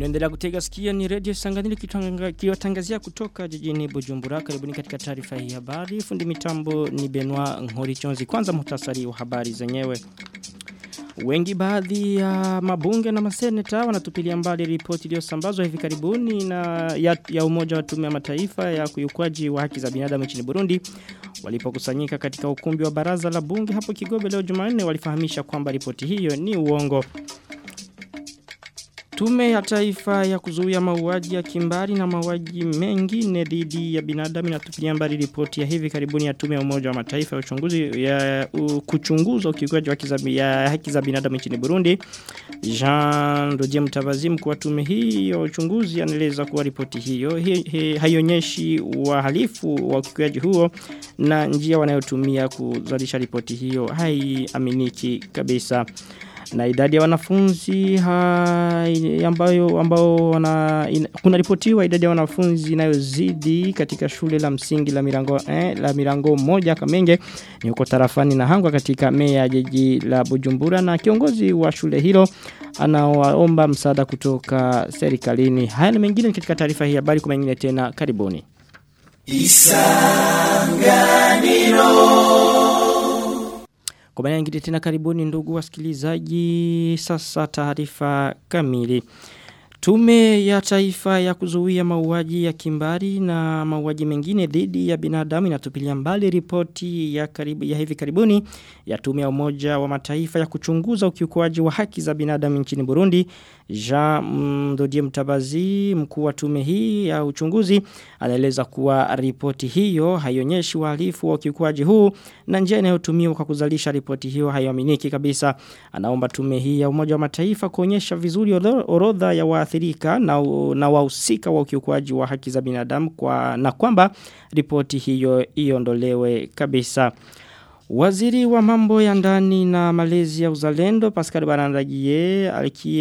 Mnaendelea kutega sikio ni Radio Sanganili kiwatangazia kutoka jijini Bujumbura. Karibuni katika taarifa hii habari. Fundi mitambo ni Benoit Ngorichonzi. Kwanza muhtasari wa habari zenyewe. Wengi baadhi ya mabunge na maseneta wanatupilia mbali ripoti iliyosambazwa hivi karibuni na ya, ya umoja wa tume ya mataifa ya kuyukwaji wa haki za binadamu nchini Burundi walipokusanyika katika ukumbi wa baraza la bunge hapo Kigobe leo Jumanne walifahamisha kwamba ripoti hiyo ni uongo. Tume ya taifa ya kuzuia mauaji ya kimbari na mauaji mengine dhidi ya binadamu inatupilia mbali ripoti ya hivi karibuni ya tume ya umoja wa mataifa ya uchunguzi ya uh, kuchunguza ukiukaji wa ya haki za binadamu nchini Burundi. Jean Dodier Mutabazi mkuu wa tume hii ya uchunguzi anaeleza kuwa ripoti hiyo hi, hi, haionyeshi wahalifu wa ukiukaji huo na njia wanayotumia kuzalisha ripoti hiyo haiaminiki kabisa na idadi ya wanafunzi hai, ambayo ambao wana in, kuna ripotiwa idadi ya wanafunzi inayozidi katika shule la msingi la mirango eh, la mirango moja Kamenge ni huko tarafani na hangwa katika meya jiji la Bujumbura na kiongozi wa shule hilo anawaomba msaada kutoka serikalini haya na mengine katika taarifa hii habari kwa mengine tena karibuni Isanganiro kwa maana nyingine tena karibuni ndugu wasikilizaji sasa taarifa kamili. Tume ya taifa ya kuzuia mauaji ya kimbari na mauaji mengine dhidi ya binadamu inatupilia mbali ripoti ya karibu ya hivi karibuni ya tume ya umoja wa mataifa ya kuchunguza ukiukwaji wa haki za binadamu nchini Burundi. Jean Mdodie Mtabazi mkuu wa tume hii ya uchunguzi anaeleza kuwa ripoti hiyo haionyeshi uhalifu wa ukiukwaji huu na njia inayotumiwa kwa kuzalisha ripoti hiyo haioaminiki kabisa. Anaomba tume hii ya umoja wa mataifa kuonyesha vizuri orodha ya waathirika na, na wahusika wa ukiukwaji wa haki za binadamu kwa na kwamba ripoti hiyo iondolewe kabisa. Waziri wa mambo ya ndani na malezi ya uzalendo Pascal Barandagie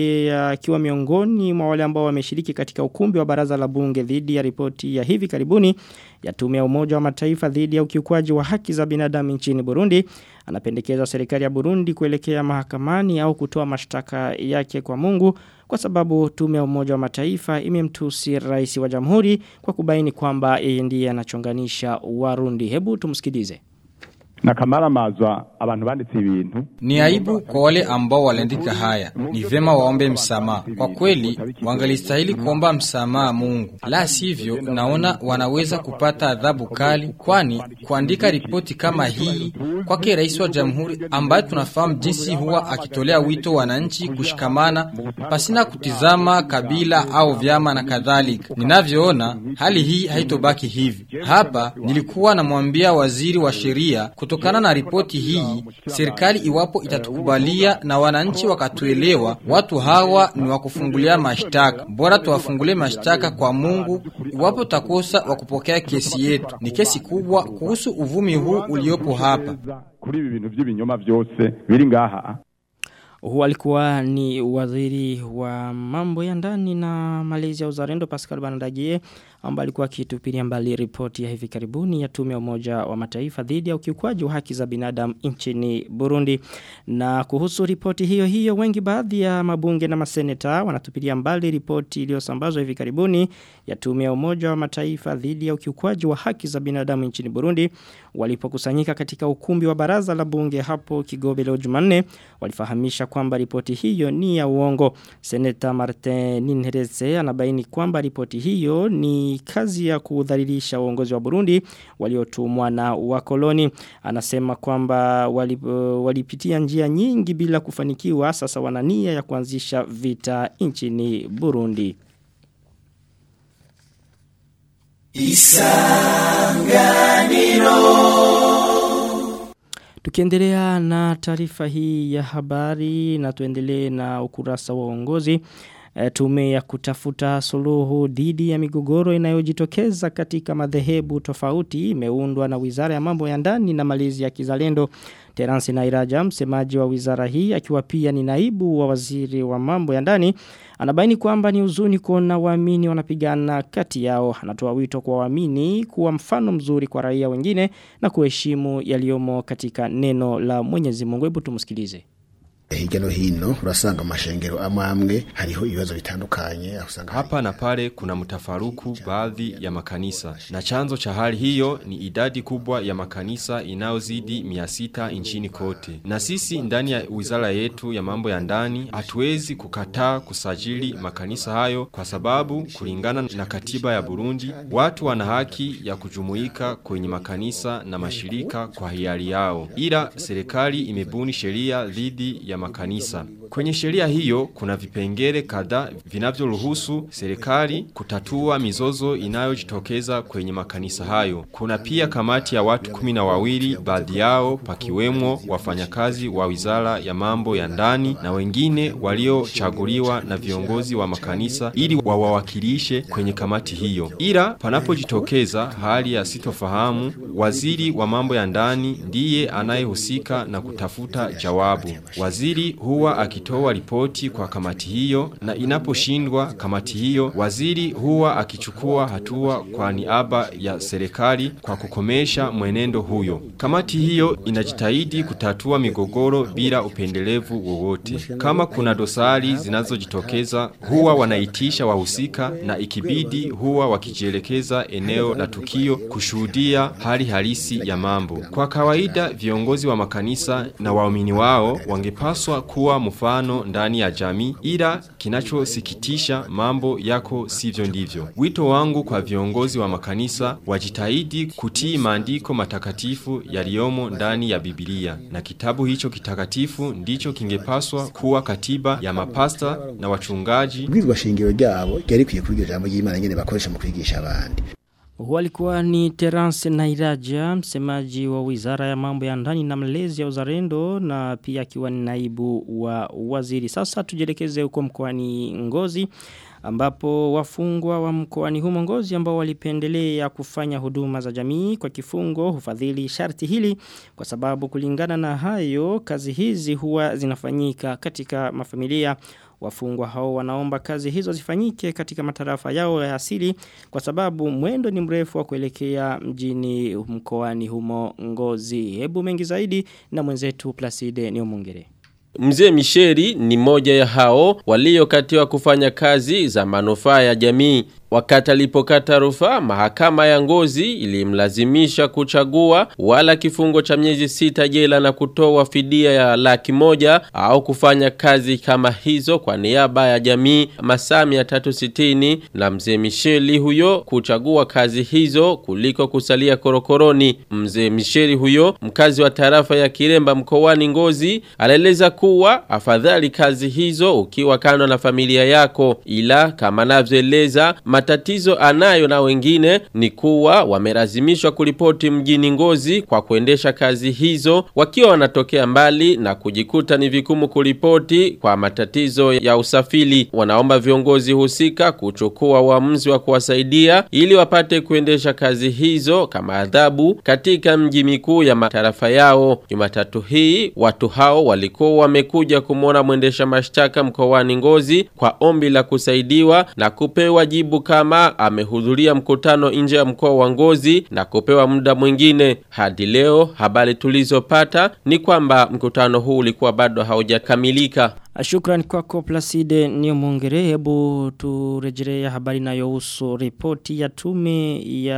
akiwa miongoni mwa wale ambao wameshiriki katika ukumbi wa baraza la bunge dhidi ya ripoti ya hivi karibuni ya tume ya umoja wa mataifa dhidi ya ukiukwaji wa haki za binadamu nchini Burundi anapendekeza serikali ya Burundi kuelekea mahakamani au kutoa mashtaka yake kwa Mungu kwa sababu tume ya umoja wa mataifa imemtusi rais wa jamhuri kwa kubaini kwamba yeye ndiye anachonganisha Warundi hebu tumsikilize na kamara mazwa abantu banditse ibintu ni aibu kwa wale ambao waliandika haya ni vema waombe msamaha kwa kweli wangalistahili kuomba msamaha Mungu la sivyo naona wanaweza kupata adhabu kali kwani kuandika ripoti kama hii kwake rais wa jamhuri ambaye tunafahamu jinsi huwa akitolea wito wananchi kushikamana pasina kutizama kabila au vyama na kadhalika ninavyoona hali hii haitobaki hivi hapa nilikuwa namwambia waziri wa sheria kutokana na ripoti hii serikali iwapo itatukubalia na wananchi wakatuelewa watu hawa ni wakufungulia mashtaka bora tuwafungulie mashtaka kwa Mungu iwapo takosa wa kupokea kesi yetu ni kesi kubwa kuhusu uvumi huu uliopo hapa kuri ibi bintu by'ibinyoma byose biri ngaha huu alikuwa ni waziri wa mambo ya ndani na malezi ya uzalendo Pascal Bandagie ambaye alikuwa akitupilia mbali ripoti ya hivi karibuni ya tume ya umoja wa mataifa dhidi ya ukiukwaji wa haki za binadamu nchini Burundi. Na kuhusu ripoti hiyo hiyo wengi baadhi ya mabunge na maseneta wanatupilia mbali ripoti iliyosambazwa hivi karibuni ya tume ya umoja wa mataifa dhidi ya ukiukwaji wa haki za binadamu nchini Burundi walipokusanyika katika ukumbi wa baraza la bunge hapo Kigobe leo Jumanne walifahamisha kwamba ripoti hiyo ni ya uongo. Seneta Martin Ninhereze anabaini kwamba ripoti hiyo ni kazi ya kudhalilisha uongozi wa Burundi waliotumwa na wakoloni. Anasema kwamba walip, walipitia njia nyingi bila kufanikiwa sasa wanania ya kuanzisha vita nchini Burundi. Isanganiro Tukiendelea na taarifa hii ya habari na tuendelee na ukurasa wa uongozi e, tume ya kutafuta suluhu dhidi ya migogoro inayojitokeza katika madhehebu tofauti imeundwa na Wizara ya Mambo ya Ndani na Malezi ya Kizalendo. Terence Nairaja msemaji wa wizara hii akiwa pia ni naibu wa waziri wa mambo ya ndani anabaini kwamba ni huzuni kuona waamini wanapigana kati yao anatoa wito kwa waamini kuwa mfano mzuri kwa raia wengine na kuheshimu yaliyomo katika neno la Mwenyezi Mungu hebu tumsikilize hirya no hino urasanga amashengero amwe amwe hariho ibibazo bitandukanye usanga hapa na pale kuna mtafaruku baadhi ya makanisa na chanzo cha hali hiyo ni idadi kubwa ya makanisa inayozidi 600 nchini kote na sisi ndani ya wizara yetu ya mambo ya ndani hatuwezi kukataa kusajili makanisa hayo kwa sababu kulingana na katiba ya Burundi watu wana haki ya kujumuika kwenye makanisa na mashirika kwa hiari yao ila serikali imebuni sheria dhidi ya makanisa. Kwenye sheria hiyo kuna vipengele kadhaa vinavyoruhusu serikali kutatua mizozo inayojitokeza kwenye makanisa hayo. Kuna pia kamati ya watu kumi na wawili, baadhi yao pakiwemo wafanyakazi wa wizara ya mambo ya ndani na wengine waliochaguliwa na viongozi wa makanisa ili wawawakilishe kwenye kamati hiyo. Ila panapojitokeza hali ya sitofahamu, waziri wa mambo ya ndani ndiye anayehusika na kutafuta jawabu. Waziri huwa akitoa ripoti kwa kamati hiyo na inaposhindwa kamati hiyo, waziri huwa akichukua hatua kwa niaba ya serikali kwa kukomesha mwenendo huyo. Kamati hiyo inajitahidi kutatua migogoro bila upendelevu wowote. Kama kuna dosari zinazojitokeza, huwa wanaitisha wahusika na ikibidi huwa wakijielekeza eneo la tukio kushuhudia hali halisi ya mambo. Kwa kawaida viongozi wa makanisa na waumini wao wangepaswa kuwa mfano ndani ya jamii ila kinachosikitisha mambo yako sivyo ndivyo. Wito wangu kwa viongozi wa makanisa wajitahidi kutii maandiko matakatifu yaliyomo ndani ya Biblia na kitabu hicho kitakatifu ndicho kingepaswa kuwa katiba ya mapasta na wachungaji. Bwirwa shingiro ryabo ryari kwiye kwiga jambo y'Imana nyene bakoresha mu kwigisha abandi. Huo alikuwa ni Terence Nairaja, msemaji wa wizara ya mambo ya ndani na mlezi ya uzarendo na pia akiwa ni naibu wa waziri. Sasa tujelekeze huko mkoani Ngozi ambapo wafungwa wa mkoani humo Ngozi ambao walipendelea kufanya huduma za jamii kwa kifungo hufadhili sharti hili kwa sababu kulingana na hayo kazi hizi huwa zinafanyika katika mafamilia Wafungwa hao wanaomba kazi hizo zifanyike katika matarafa yao ya asili kwa sababu mwendo ni mrefu wa kuelekea mjini mkoani humo ngozi. Hebu mengi zaidi na mwenzetu Placide Niomongere. Mzee Misheri ni moja ya hao waliokatiwa kufanya kazi za manufaa ya jamii. Wakati alipokata rufaa, mahakama ya ngozi ilimlazimisha kuchagua wala kifungo cha miezi sita jela na kutoa fidia ya laki moja au kufanya kazi kama hizo kwa niaba ya jamii masaa 360 na mzee Misheli huyo kuchagua kazi hizo kuliko kusalia korokoroni. Mzee Misheli huyo mkazi wa tarafa ya Kiremba mkoani Ngozi alieleza kuwa afadhali kazi hizo ukiwa kando na familia yako ila kama anavyoeleza matatizo anayo na wengine ni kuwa wamelazimishwa kuripoti mjini Ngozi kwa kuendesha kazi hizo wakiwa wanatokea mbali na kujikuta ni vikumu kuripoti kwa matatizo ya usafiri. Wanaomba viongozi husika kuchukua uamuzi wa kuwasaidia ili wapate kuendesha kazi hizo kama adhabu katika mji mikuu ya matarafa yao. Jumatatu hii watu hao walikuwa wamekuja kumwona mwendesha mashtaka mkoani Ngozi kwa ombi la kusaidiwa na kupewa jibu kama amehudhuria mkutano nje ya mkoa wa Ngozi na kupewa muda mwingine. Hadi leo habari tulizopata ni kwamba mkutano huu ulikuwa bado haujakamilika. Shukran kwako Placide Niomongere hebu turejelea habari inayohusu ripoti ya tume ya,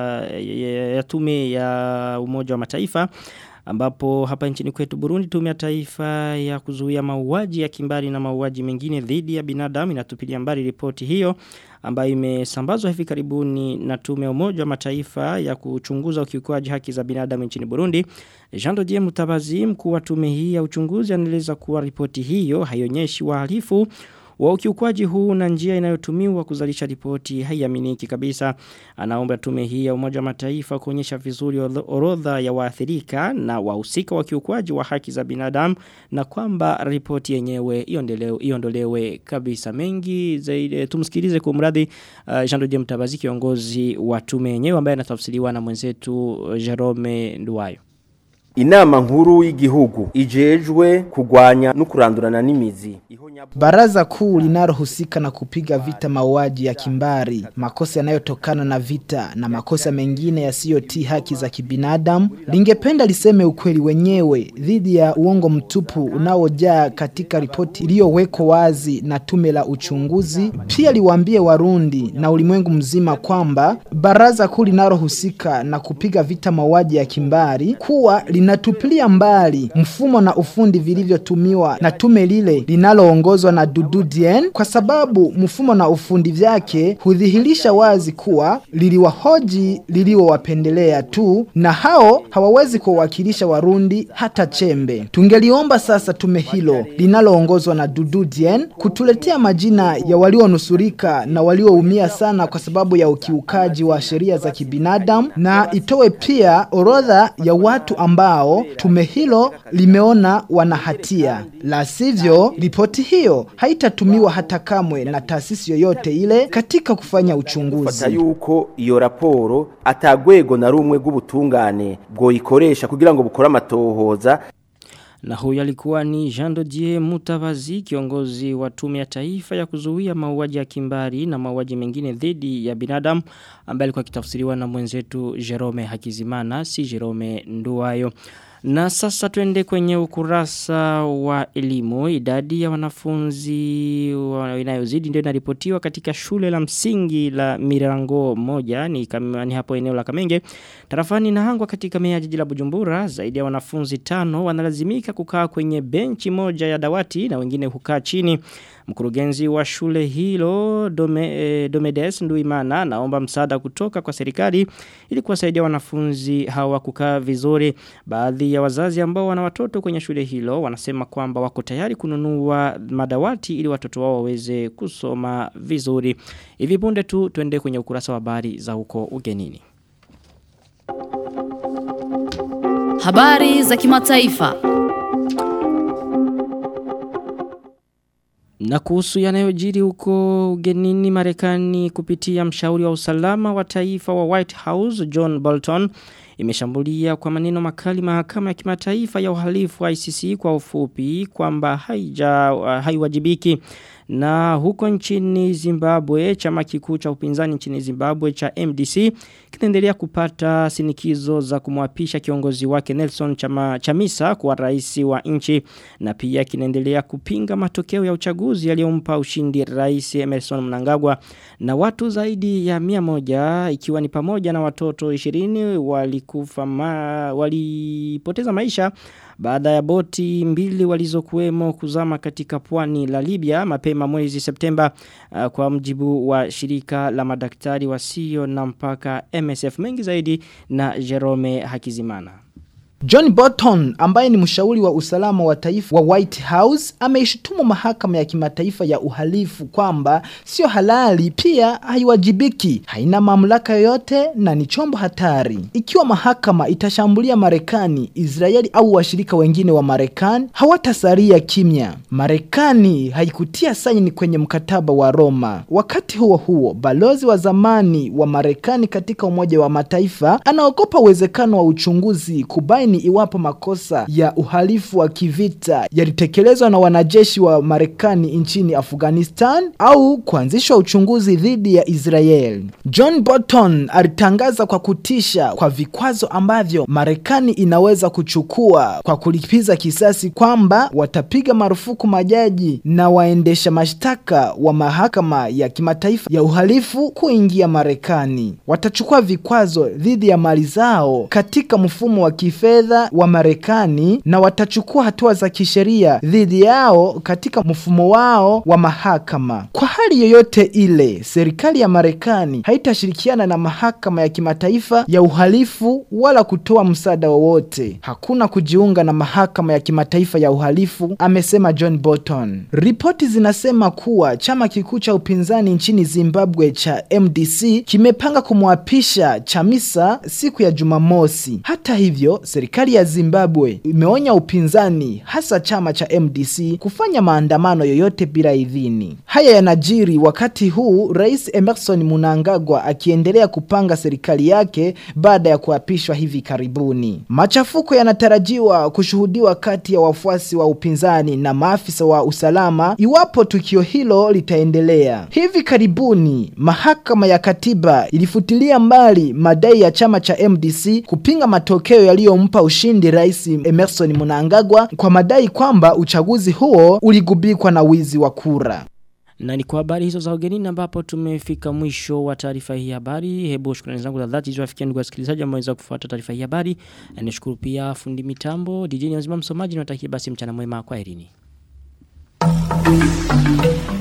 ya, ya tume ya Umoja wa Mataifa ambapo hapa nchini kwetu Burundi tume ya taifa ya kuzuia mauaji ya kimbari na mauaji mengine dhidi ya binadamu inatupilia mbali ripoti hiyo ambayo imesambazwa hivi karibuni na tume ya umoja wa mataifa ya kuchunguza ukiukwaji haki za binadamu nchini Burundi. Jean Dodier Mutabazi mkuu wa tume hii ya uchunguzi anaeleza kuwa ripoti hiyo haionyeshi wahalifu wa ukiukwaji huu na njia inayotumiwa kuzalisha ripoti haiaminiki kabisa. Anaomba tume hii ya Umoja wa Mataifa kuonyesha vizuri orodha ya waathirika na wahusika wa kiukwaji wa haki za binadamu na kwamba ripoti yenyewe iondolewe iondolewe kabisa. Mengi zaidi tumsikilize kwa mradi uh, Jean Dodier Mtabazi kiongozi wa tume yenyewe ambaye anatafsiriwa na mwenzetu uh, Jerome Nduwayo. inama nkuru y'igihugu ijejwe kugwanya no kurandurana n'imizi Baraza kuu linalohusika na kupiga vita mauaji ya kimbari, makosa yanayotokana na vita na makosa mengine yasiyotii haki za kibinadamu, lingependa liseme ukweli wenyewe dhidi ya uongo mtupu unaojaa katika ripoti iliyowekwa wazi na tume la uchunguzi. Pia liwaambie Warundi na ulimwengu mzima kwamba baraza kuu linalohusika na kupiga vita mauaji ya kimbari kuwa linatupilia mbali mfumo na ufundi vilivyotumiwa na tume lile linaloongozwa na Dudu Dien kwa sababu mfumo na ufundi vyake hudhihirisha wazi kuwa liliwahoji liliowapendelea tu na hao hawawezi kuwakilisha Warundi hata chembe. Tungeliomba sasa tume hilo linaloongozwa na Dudu Dien kutuletea majina ya walionusurika na walioumia sana kwa sababu ya ukiukaji wa sheria za kibinadamu na itoe pia orodha ya watu ambao tume hilo limeona wana hatia. La sivyo, ripoti hiyo haitatumiwa hata kamwe na taasisi yoyote ile katika kufanya fata uchunguzi. yuko iyo raporo atagwego na rumwe rw'ubutungane bwoyikoresha kugira ngo bukore amatohoza Na huyu alikuwa ni Jean Dodier Mutabazi kiongozi wa tume ya taifa ya kuzuia mauaji ya kimbari na mauaji mengine dhidi ya binadamu ambaye alikuwa kitafsiriwa na mwenzetu Jerome Hakizimana si Jerome Nduwayo. Na sasa tuende kwenye ukurasa wa elimu. Idadi ya wanafunzi wa- inayozidi ndio inaripotiwa katika shule la msingi la Mirango moja ni, kam, ni hapo eneo la Kamenge. Tarafani na hangwa katika mea jiji la Bujumbura zaidi ya wanafunzi tano wanalazimika kukaa kwenye benchi moja ya dawati na wengine kukaa chini. Mkurugenzi wa shule hilo Dome, eh, Domedes Nduimana naomba msaada kutoka kwa serikali ili kuwasaidia wanafunzi hawa kukaa vizuri. Baadhi ya wazazi ambao wana watoto kwenye shule hilo wanasema kwamba wako tayari kununua madawati ili watoto wao waweze kusoma vizuri. Hivi punde tu tuende kwenye ukurasa wa habari za huko ugenini. Habari za kimataifa. Na kuhusu yanayojiri huko ugenini Marekani kupitia mshauri wa usalama wa taifa wa White House John Bolton imeshambulia kwa maneno makali mahakama ya kimataifa ya uhalifu wa ICC kwa ufupi kwamba haija haiwajibiki na huko nchini Zimbabwe chama kikuu cha upinzani nchini Zimbabwe cha MDC kinaendelea kupata sinikizo za kumwapisha kiongozi wake Nelson Chama, Chamisa kuwa rais wa nchi na pia kinaendelea kupinga matokeo ya uchaguzi yaliyompa ushindi rais Emerson Mnangagwa na watu zaidi ya mia moja ikiwa ni pamoja na watoto 20 walikufa ma, walipoteza maisha baada ya boti mbili walizokuwemo kuzama katika pwani la Libya mapema mwezi Septemba uh, kwa mjibu wa shirika la madaktari wasio na mpaka MSF mengi zaidi na Jerome Hakizimana. John Bolton ambaye ni mshauri wa usalama wa taifa wa White House ameishutumu mahakama ya kimataifa ya uhalifu kwamba sio halali pia haiwajibiki, haina mamlaka yoyote na ni chombo hatari. Ikiwa mahakama itashambulia Marekani, Israeli au washirika wengine wa Marekani, hawatasalia kimya. Marekani haikutia saini kwenye mkataba wa Roma. Wakati huo huo, balozi wa zamani wa Marekani katika Umoja wa Mataifa anaogopa uwezekano wa uchunguzi kubaini iwapo makosa ya uhalifu wa kivita yalitekelezwa na wanajeshi wa Marekani nchini Afghanistan au kuanzishwa uchunguzi dhidi ya Israel. John Bolton alitangaza kwa kutisha kwa vikwazo ambavyo Marekani inaweza kuchukua kwa kulipiza kisasi kwamba watapiga marufuku majaji na waendesha mashtaka wa mahakama ya kimataifa ya uhalifu kuingia Marekani. Watachukua vikwazo dhidi ya mali zao katika mfumo wa kifedha wa Marekani na watachukua hatua za kisheria dhidi yao katika mfumo wao wa mahakama. Kwa hali yoyote ile, serikali ya Marekani haitashirikiana na mahakama ya kimataifa ya uhalifu wala kutoa msaada wowote. Hakuna kujiunga na mahakama ya kimataifa ya uhalifu, amesema John Bolton. Ripoti zinasema kuwa chama kikuu cha upinzani nchini Zimbabwe cha MDC kimepanga kumwapisha Chamisa siku ya Jumamosi. Hata hivyo, serikali serikali ya Zimbabwe imeonya upinzani hasa chama cha MDC kufanya maandamano yoyote bila idhini. Haya yanajiri wakati huu Rais Emerson Mnangagwa akiendelea kupanga serikali yake baada ya kuapishwa hivi karibuni. Machafuko yanatarajiwa kushuhudiwa kati ya wafuasi wa upinzani na maafisa wa usalama iwapo tukio hilo litaendelea. Hivi karibuni mahakama ya katiba ilifutilia mbali madai ya chama cha MDC kupinga matokeo yaliyompa ushindi Rais Emerson Mnangagwa kwa madai kwamba uchaguzi huo uligubikwa na wizi wa kura. Na ni kwa habari hizo za ugenini ambapo tumefika mwisho wa taarifa hii habari. Hebu shukrani zangu za dhati ziwafikia ndugu wasikilizaji ambao wameweza kufuata taarifa hii habari. Na nishukuru pia fundi mitambo, DJ Nzima msomaji na basi mchana mwema kwa herini.